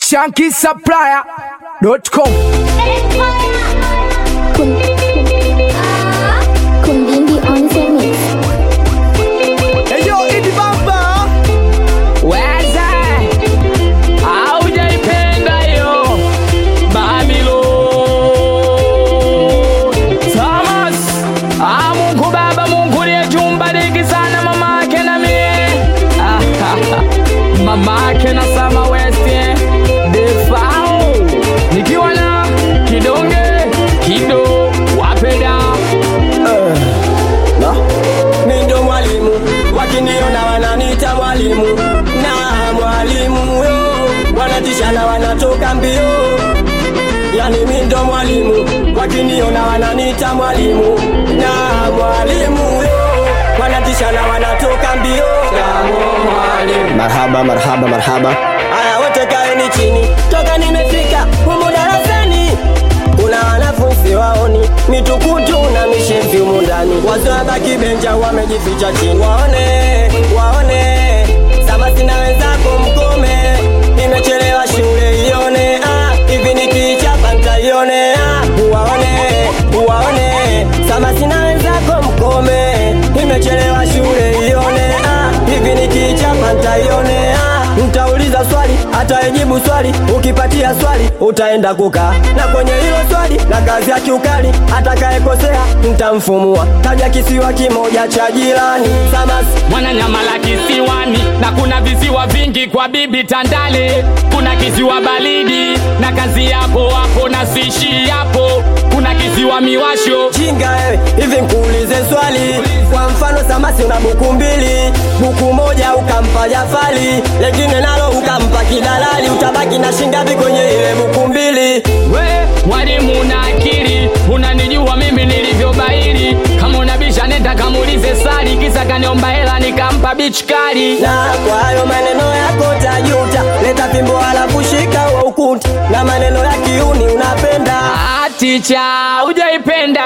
shankisupplier.com Kundindi on the mix. Eyo Idi Bamba Weza haujaipenda hiyo Babilo Thomas ah, Mungu Baba, Mungu liye jumbariki sana mama yake na mie Ah, mama yake na Sama West eh. Defao nikiwa na kidonge kido wapenda mi ndo mwalimu wakiniona wananiita mwalimu na mwalimu yo wanatishana wanatoka mbio yani mi ndo mwalimu wakiniona wananiita mwalimu na mwalimu yo wanatishana wanatoka mbio Shikamoo mwalimu marhaba marhaba marhaba aya wote kaeni chini toka nimefika humu darasani kuna wanafunzi waoni mitukutu na mishevi humu ndani wazee wabaki benja wamejificha chini waone waone samasi na wenzako mkome nimechelewa shule ione ah, hivi nikichapa ntaione ah, waone waone samasi na wenzako mkome nimechelewa shule ione ah, hivi nikichapa ntaione ah, Mtauliza swali atayejibu swali, ukipatia swali utaenda kukaa na kwenye hilo swali na kazi ya kiukali, atakayekosea mtamfumua. Taja kisiwa kimoja cha jirani, Samasi Mwananyamala kisiwani na kuna visiwa vingi kwa bibi Tandale. Kuna kisiwa baridi na kazi yako hapo na sishi hapo. Kuna kisiwa miwasho jinga wewe, hivi nkuulize swali. Kwa mfano Samasi una buku mbili, buku moja ukampa Jafali, lengine nalo ukampa kidalali, utabaki na shingapi kwenye ile buku mbili? we mwalimu na akili, unanijua mimi nilivyobaili. Kama unabisha nenda kamuulize Sali, kisa kaniomba hela nikampa bichi kali. na kwa hayo maneno yako tajuta, leta fimbo halafu shika wa ukuta, na maneno ya kiuni unapenda. Ah, ticha hujaipenda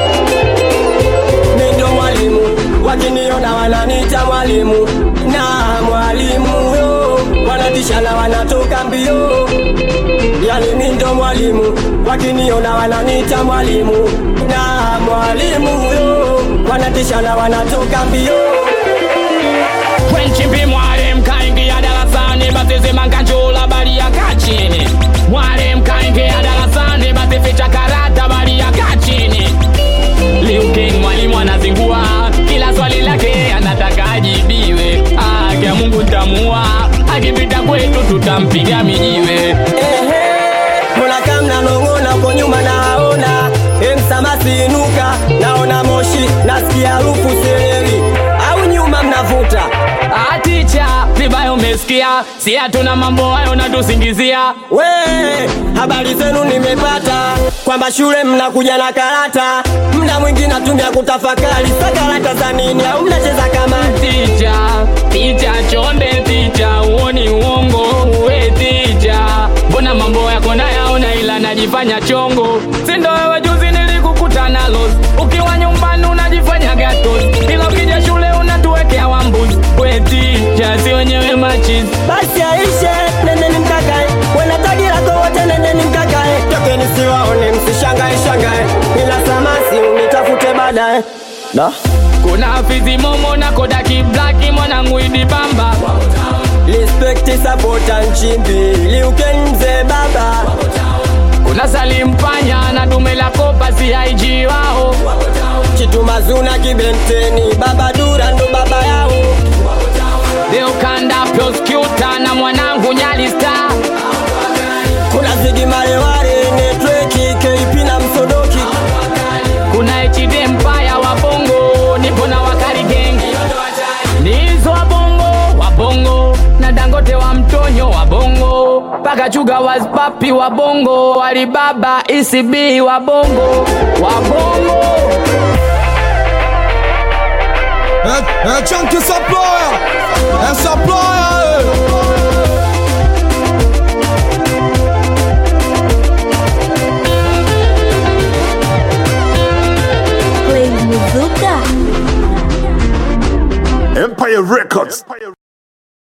Mi ndo mwalimu, wakiniona wananiita mwalimu, na mwalimu yo wanatishana wanatoka mbio. Yani mi ndo mwalimu, wakiniona wananiita mwalimu, na mwalimu yo wanatishana wanatoka mbio. Kwenchimbi mwalimu kaingia darasani, basi sema nkanjula bali ya kachini. Mwalimu kaingia darasani, basi ficha karata bali ya kachini. Liu King mwalimu anazingua, kila swali lake anataka ajibiwe. Ah, kia Mungu ntamua, akipita kwetu tutampiga mijiwe. Ehe, mbona kama mnanong'ona uko nyuma naona emsamasi inuka naona moshi nasikia harufu seleri au nyuma mnavuta Ah, ticha vibaya umesikia, si hatuna mambo hayo natusingizia. we habari zenu nimepata kwamba shule mnakuja na karata mda mwingi natumia kutafakari sa karata za nini au mnacheza kama Ticha, ticha chonde, ticha uoni uongo, uwe ticha. Mbona mambo yako nayaona ila najifanya chongo, sindo wewe juzi nilikukuta nalo, ukiwa nyumbani unajifanya gatos, ila ukija shule unatuwekea wambuzi. We ticha, si wenyewe machizi basi aishe nendeni mkakae wenatagi lako wote nendeni mkakae tokeni siwaone msishangae shangae ila samasi unitafute baadaye da kuna fizi momo na kodaki blaki mwanangu idi bamba Respect sapota nchimbi liuken mzee baba kuna salimpanya na dume la kopa si IG wao chitumazuna kibenteni baba dura ndo baba yao leo kanda prosecutor na mwanangu nyali star kuna zigi maleware netweki kp na msodoki kuna HD Empire wa bongo nipo na wakali gengi nizo wa bongo wa bongo na dangote wa mtonyo wa bongo paka chuga waspapi wa bongo alibaba ECB wa bongo wa bongo É, é Chunky Supplier É Supplier Play Muzuka. Empire Records.